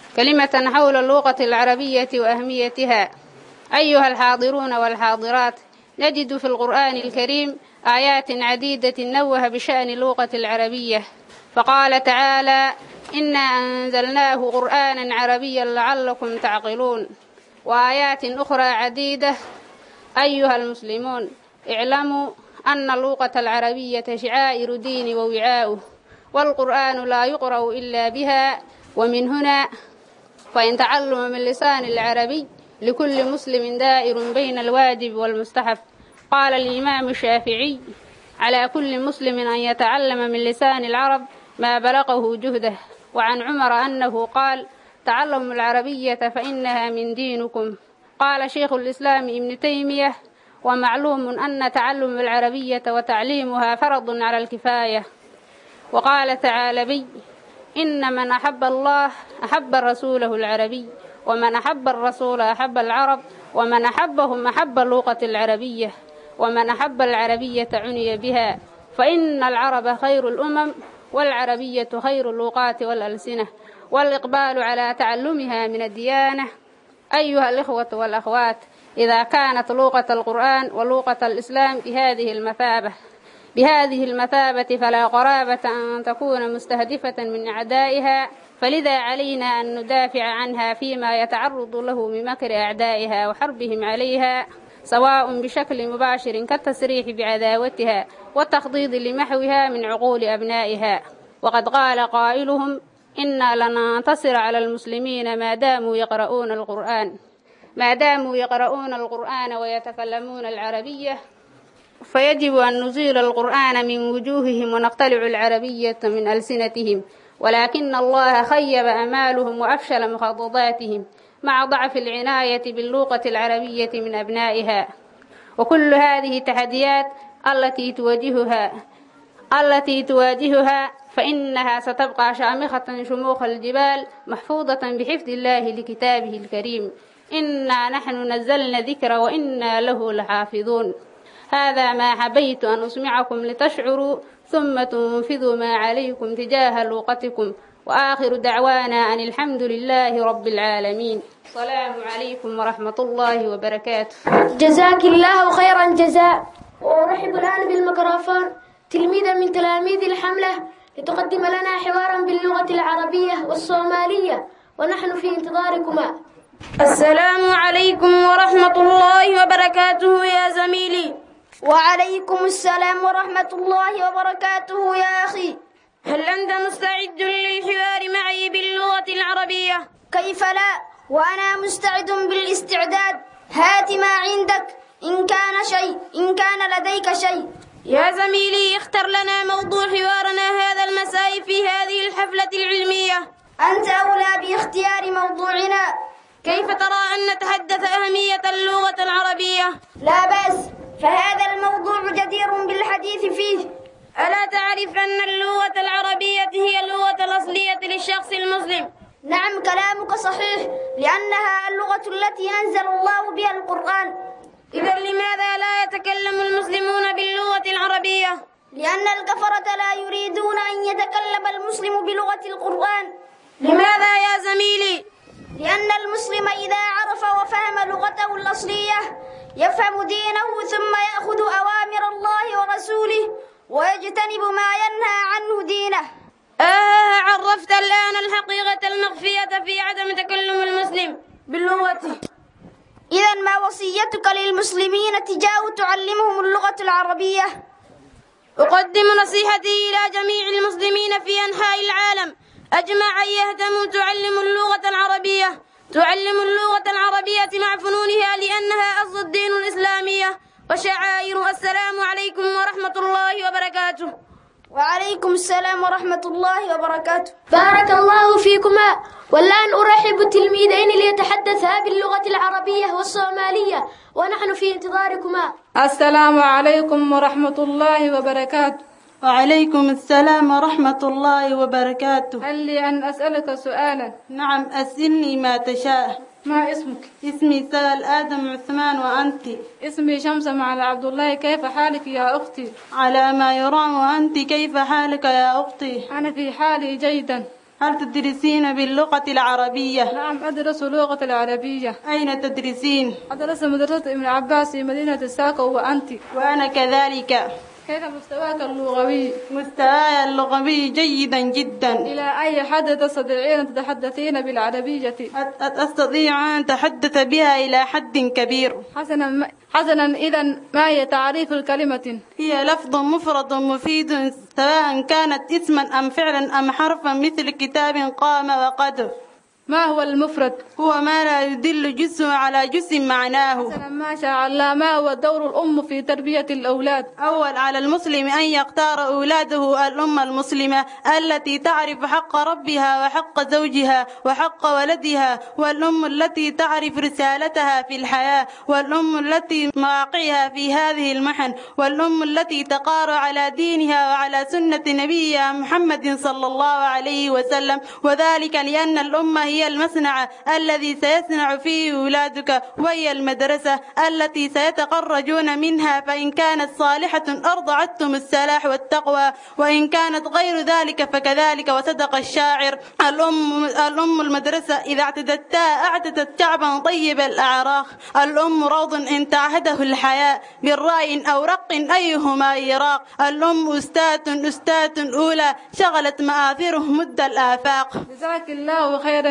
كلمة حول اللغة العربية وأهميتها أيها الحاضرون والحاضرات نجد في القرآن الكريم آيات عديدة نوه بشأن اللغة العربية فقال تعالى إنا أنزلناه قرآنا عربيا لعلكم تعقلون وآيات أخرى عديدة أيها المسلمون اعلموا أن اللغة العربية شعائر دين ووعاؤه والقرآن لا يقرأ إلا بها ومن هنا فإن تعلم من لسان العربي لكل مسلم دائر بين الواجب والمستحب قال الإمام الشافعي على كل مسلم أن يتعلم من لسان العرب ما بلغه جهده وعن عمر أنه قال تعلموا العربية فإنها من دينكم قال شيخ الإسلام ابن تيمية ومعلوم أن تعلم العربية وتعليمها فرض على الكفاية وقال تعالى بي إن من أحب الله أحب رسوله العربي ومن أحب الرسول أحب العرب ومن أحبهم أحب اللغة العربية ومن أحب العربية عني بها فإن العرب خير الأمم والعربية خير اللغات والألسنة والإقبال على تعلمها من الديانة أيها الإخوة والأخوات إذا كانت لغة القرآن ولغة الإسلام بهذه المثابة بهذه المثابة فلا قرابة أن تكون مستهدفة من أعدائها فلذا علينا أن ندافع عنها فيما يتعرض له من مكر أعدائها وحربهم عليها سواء بشكل مباشر كالتصريح بعداوتها والتخضيض لمحوها من عقول أبنائها وقد قال قائلهم إنا لننتصر على المسلمين ما داموا يقرؤون القرآن ما داموا يقرؤون القرآن ويتكلمون العربية فيجب أن نزيل القرآن من وجوههم ونقتلع العربية من ألسنتهم ولكن الله خيب أمالهم وأفشل مخططاتهم مع ضعف العناية باللغة العربية من أبنائها وكل هذه التحديات التي تواجهها التي تواجهها فإنها ستبقى شامخة شموخ الجبال محفوظة بحفظ الله لكتابه الكريم إنا نحن نزلنا ذكر وإنا له لحافظون هذا ما حبيت أن أسمعكم لتشعروا ثم تنفذوا ما عليكم تجاه لغتكم وآخر دعوانا أن الحمد لله رب العالمين السلام عليكم ورحمة الله وبركاته جزاك الله خيرا جزاء وأرحب الآن بالميكروفون تلميذا من تلاميذ الحملة لتقدم لنا حوارا باللغة العربية والصومالية ونحن في انتظاركما السلام عليكم ورحمة الله وبركاته يا زميلي وعليكم السلام ورحمة الله وبركاته يا أخي هل أنت مستعد للحوار معي باللغة العربية؟ كيف لا وأنا مستعد بالاستعداد هات ما عندك إن كان شيء إن كان لديك شيء يا زميلي اختر لنا موضوع حوارنا هذا المساء في هذه الحفلة العلمية أنت أولى باختيار موضوعنا كيف ترى أن نتحدث أهمية اللغة العربية؟ لا بأس فهذا الموضوع جدير بالحديث فيه ألا تعرف أن اللغة العربية هي اللغة الأصلية للشخص المسلم؟ نعم كلامك صحيح لأنها اللغة التي أنزل الله بها القرآن إذا لماذا لا يتكلم المسلمون باللغة العربية؟ لأن الكفرة لا يريدون أن يتكلم المسلم بلغة القرآن لماذا يا زميلي؟ لأن المسلم إذا عرف وفهم لغته الأصلية يفهم دينه ثم يأخذ أوامر الله ورسوله ويجتنب ما ينهى عنه دينه آه عرفت الآن الحقيقة المخفية في عدم تكلم المسلم باللغة إذا ما وصيتك للمسلمين تجاه تعلمهم اللغة العربية أقدم نصيحتي إلى جميع المسلمين في أنحاء العالم أجمع أن يهتموا تعلموا اللغة العربية تعلم اللغة العربية مع فنونها لأنها أصل الدين الإسلامية وشعائر السلام عليكم ورحمة الله وبركاته وعليكم السلام ورحمة الله وبركاته بارك الله فيكما والآن أرحب التلميذين ليتحدثا باللغة العربية والصومالية ونحن في انتظاركما السلام عليكم ورحمة الله وبركاته وعليكم السلام ورحمة الله وبركاته هل لي أن أسألك سؤالا نعم أسألني ما تشاء ما اسمك؟ اسمي سال آدم عثمان وأنت اسمي شمسة مع عبد الله كيف حالك يا أختي؟ على ما يرام وأنت كيف حالك يا أختي؟ أنا في حالي جيدا هل تدرسين باللغة العربية؟ نعم أدرس اللغة العربية أين تدرسين؟ أدرس مدرسة ابن عباس في مدينة الساقة وأنت وأنا كذلك كيف مستواك اللغوي؟ مستواي اللغوي جيدا جدا إلى أي حد تستطيعين أن تتحدثين بالعربية؟ أستطيع أن أتحدث بها إلى حد كبير حسنا حسنا إذا ما هي تعريف الكلمة؟ هي لفظ مفرد مفيد سواء كانت اسما أم فعلا أم حرفا مثل كتاب قام وقد ما هو المفرد؟ هو ما لا يدل جزء على جزء معناه حسنا ما شاء الله ما هو دور الأم في تربية الأولاد؟ أول على المسلم أن يختار أولاده الأم المسلمة التي تعرف حق ربها وحق زوجها وحق ولدها والأم التي تعرف رسالتها في الحياة والأم التي مواقعها في هذه المحن والأم التي تقار على دينها وعلى سنة نبيها محمد صلى الله عليه وسلم وذلك لأن الأم هي المصنع الذي سيصنع فيه أولادك وهي المدرسة التي سيتخرجون منها فإن كانت صالحة أرضعتهم السلاح والتقوى وإن كانت غير ذلك فكذلك وصدق الشاعر الأم الأم المدرسة إذا اعتدتها أعتدت شعبا طيب الأعراق الأم روض إن تعهده الحياة بالرأي أو رق أيهما يراق الأم أستاذ أستاذ أولى شغلت مآثره مد الآفاق جزاك الله خيرا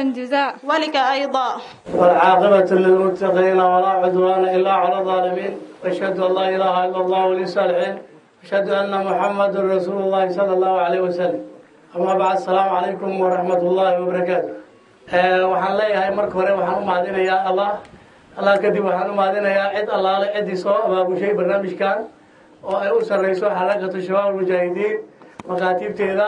جزاء ولك أيضا والعاقبة للمتقين ولا عدوان إلا على الظالمين وأشهد أن لا إله إلا الله ولي الصالحين أشهد أن محمد رسول الله صلى الله عليه وسلم أما بعد السلام عليكم ورحمة الله وبركاته waxaan leeyahay marka hore waxaan u mahadinayaa allah allah kadib waxaan u mahadinayaa cid allaale ciddii soo abaabushay barnaamijkan oo ay u sarreyso xarakatu shabaab almujaahidiin makaatiibteeda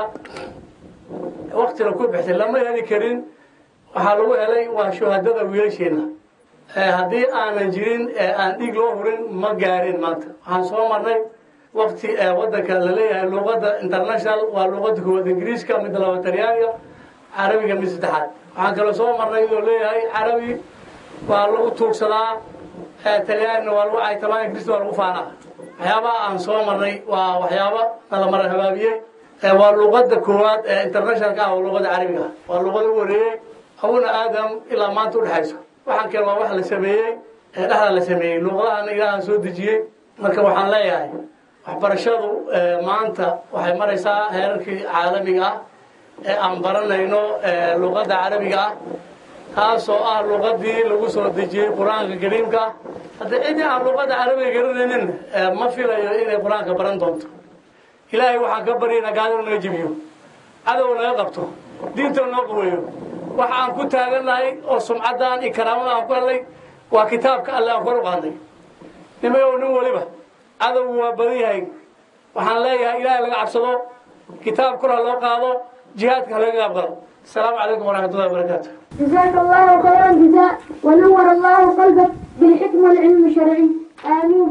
waktina ku bixtay lama heli karin waxaa lagu helay waa shuhadada wiilasheenna haddii aanan jirin aan dhiig loo hurin ma gaarin maanta waxaan soo marnay wakti wadanka la leeyahay luqadda international waa luqadda koowaad ingiriiska mid laba talyaaniga carabiga mid saddexaad waxaan kaloo soo marnay inuu leeyahay carabi waa lagu tuugsadaa talyaanina waa lagu caytamaa ingiriista waa lagu faanaa waxyaabaha aan soo marnay waa waxyaaba nala mara habaabiyey waa luqadda koowaad ee internationalka ah oo luqadda carabiga waa luqada u horeeyey abuna aadam ilaa maanta udhexayso waxaan kale waa wax la sameeyey ee dhexda la sameeyey luqadahana ilaahan soo dejiyey marka waxaan leeyahay waxbarashadu maanta waxay maraysaa heerarkii caalamiga ah ee aan baranayno luqadda carabiga ah taasoo ah luqadii lagu soo dejiyey qur-aanka kariimka hadda ciddii aan luqadda carabiga garanaynin ma filayo inay qur-aanka baran doonto ilaahay waxaan ka baryaynaa gaadina naga jebiyo cadow naga qabto diinta noo qaweeyo waxa aan ku taagannahay oo sumcaddan iyo karaamada aan ku helnay waa kitaabka alle aan kor u qaadnay nimayow nin weliba cadowgu waa badan yahay waxaan leeyahay ilaahay laga cabsado kitaab kor ha loo qaado jihaadka ha laga qaab galo السلام عليكم ورحمة الله وبركاته جزاك الله خيرا جزاء ونور الله قلبك بالحكم والعلم الشرعي آمين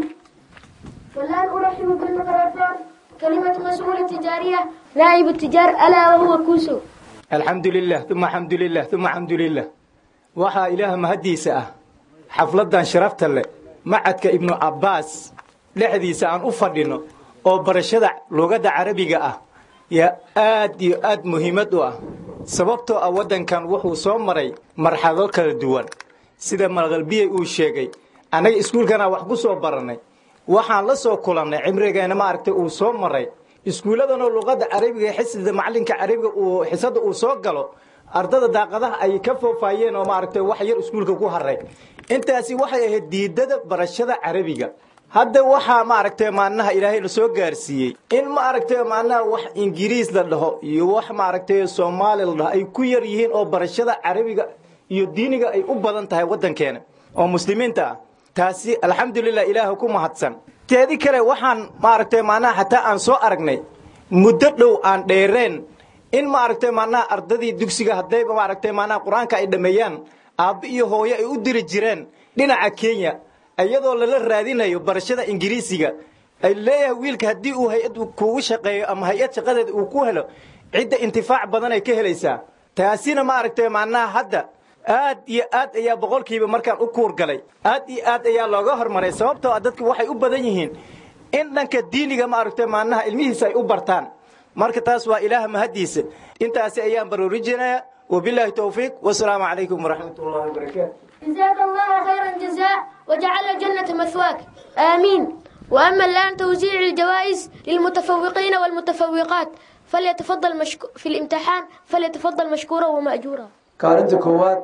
والآن أرحب بالميكروفون كلمة مسؤول التجارية نائب التجار ألا وهو كوسو الحمد لله ثم الحمد لله ثم الحمد لله waxaa ilaah mahadiisa ah xafladan sharafta leh macadka ibnu cabbaas dhexdiisa aan u fadhino oo barashada lugadda carabiga ah yaa aad iyo aad muhiimad u ah sababtoo ah waddankan wuxuu soo maray marxalado kala duwan sida malqalbiyey uu sheegay annaga iskuulkana wax ku soo barannay waxaan la soo kulannay cimrigeena maaragtay uu soo maray iskuulladanoo luqadda carabiga ee xisida macallinka carabiga uu xisada uu soo galo ardada daaqadaha ay ka foofaayeen oo maaragtay wax yar iskuulka ku haray intaasi waxay ahayd diidada barashada carabiga hadda waxaa maaragtay maalinaha ilaahay la soo gaarsiiyey in maaragtay maalinaha wax ingiriis la dhaho iyo wax maaragtay soomaali la dhaho ay ku yar yihiin oo barashada carabiga iyo diiniga ay u badan tahay waddankeena oo muslimiinta ah taasi alxamdulilah ilaaha ku mahadsan teedi kale waxaan maaragtay maalinaha xataa aan soo aragnay muddo dhow aan dheereen in maaragtay maalinaha ardadii dugsiga haddayba maaragtay maalinaha qur-aanka ay dhammeeyaan aabbo iyo hooyo ay u diri jireen dhinaca kenya iyadoo lala raadinayo barashada ingiriisiga ay leeyahay wiilka haddii uu hay-ad kugu shaqeeyo ama hay-ad shaqadeeda uu ku helo cidda intifaac badan ay ka helaysaa taasina maaragtay macnaha hadda aad iyo aad ayaa boqolkiiba markaan u kuurgalay aad iyo aad ayaa looga hormaray sababtoo ah dadku waxay u badan yihiin in dhanka diiniga maaragtay macnaha ilmihiisa ay u bartaan marka taas waa ilaah mahaddiisa intaasi ayaan baroorijinaya wabilaahi towfiiq wasalaamu calaykum waraxmat ullahi wabarakaatu جزاك الله خيرا جزاء وجعل الجنة مثواك آمين وأما الآن توزيع الجوائز للمتفوقين والمتفوقات فليتفضل مشكو في الامتحان فليتفضل مشكورا ومأجورا kaalinta koowaad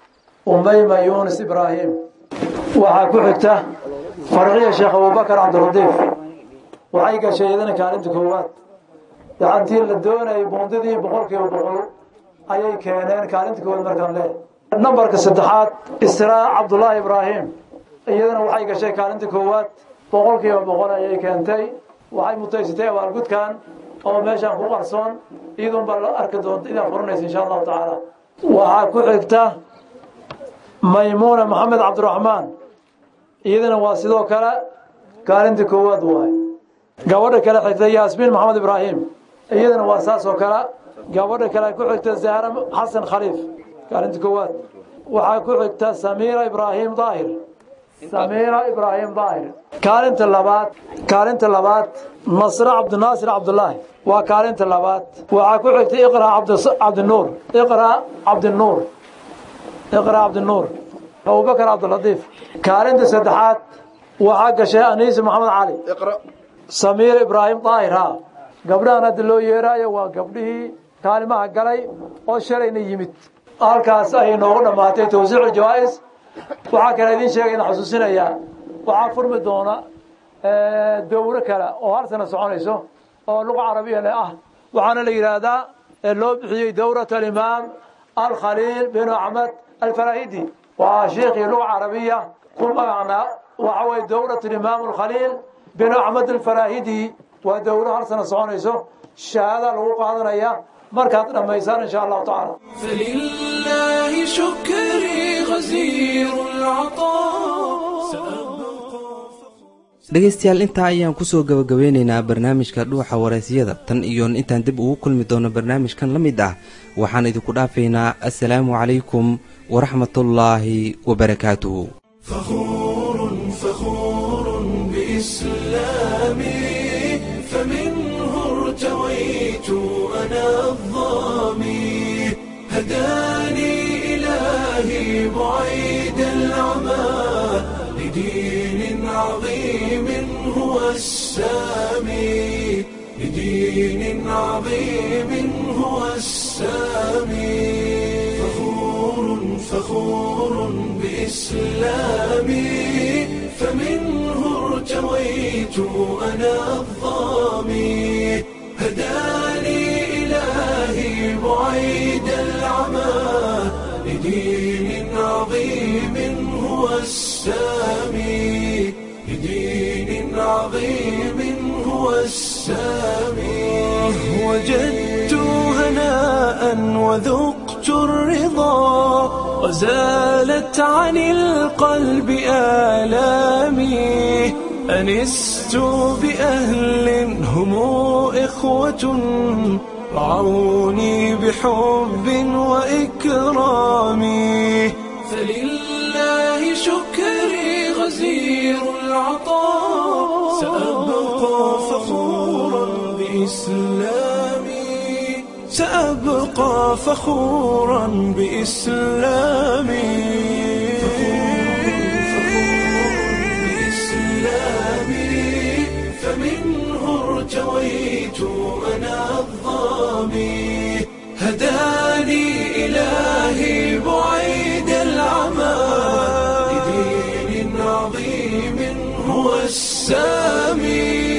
umayma yuunus ibraahim waxaa ku xigta farciya sheekh abubakar cabdiradiif waxay gashay iyadana kaalinta koowaad gacantii la doonayay buundidii boqolkiiba boqol ayay keeneen kaalinta koowaad markaan leeyahay nambarka saddexaad israa cabdulaahi ibraahim iyadana waxay gashay kaalinta koowaad boqolkiiba boqol ayay keentay waxay mutaysatay abaalgudkan oo meeshaan ku qarsoon iyadunbaa la arki doonta idaa furanaysa insha allahu tacaala waxaa ku xigta maymuuna maxamed cabdiraxmaan iyadana waa sidoo kale kaalinta koowaad waay gabadha kale xigta yaasmiin maxamed ibraahim iyadana waa saas oo kale gabadha kale ku xigta zahra xasan khaliif kaalinta koowaad waxaa ku xigta samiira ibraahim daahir samiira ibraahim daahir kaalinta labaad kaalinta labaad nasre cabdinaasir cabdulaahi waa kaalinta labaad waxaa ku xigta iqra cabdinuur iqra cabdinuur iqra cabdinuur abubakar cabdilatiif kaalinta saddexaad waxaa gashay aniisi maxamed cali samiir ibraahim daahir ha gabdhahan hadda loo yeeraayo waa gabdhihii kaalimaha galay oo shalayna yimid halkaas ayay noogu dhammaatay tawsiicu jawaa'is waxaa kale idiin sheegay in xusuusinayaa waxaa furmi doona dowro kale oo hal sana soconayso oo luqa carabiyana ah waxaana la yidhaahdaa loo bixiyey dowrat alimaam alkhaliil bin axmed alfarahidi waa sheikii luqa carabiya ku magacnaa waxa weye dowrat alimaam alkhaliil bin axmed alfarahidi waa dowro hal sana soconayso shahaada lagu qaadanaya markaad dhammaysaan insha allahu tacaala فلله شكري غزير العطاء dhegaystayaal intaa ayaan kusoo gabagabeynaynaa barnaamijka dhuuxa waraysyada tan iyo intaan dib ugu kulmi doono barnaamijkan la mid ah waxaan idinku dhaafaynaa assalaamu calaykum waraxmatullaahi wabarakaatuhu فخور فخور بإسلامي فمنه ارتويت أنا الظامي هداني إلهي بعيد العمى لدين عظيم هو السامي لدين عظيم هو السامي فخور فخور بإسلامي فمنه ارتويت أنا الظامي هداني إلهي بعيد العمى لدين عظيم هو السامي لدين عظيم هو السامي وجدت هناء وذقت الرضا وزالت عن القلب آلامي أنست بأهل هم إخوة رعوني بحب وإكرام فلله شكري غزير العطاء سأبقى فخورا بإسلامي سأبقى فخورا بإسلامي بإسلامي فمنه ارتويت أنا الظامي هداني إلهي بعيد العمى لدين عظيم هو السامي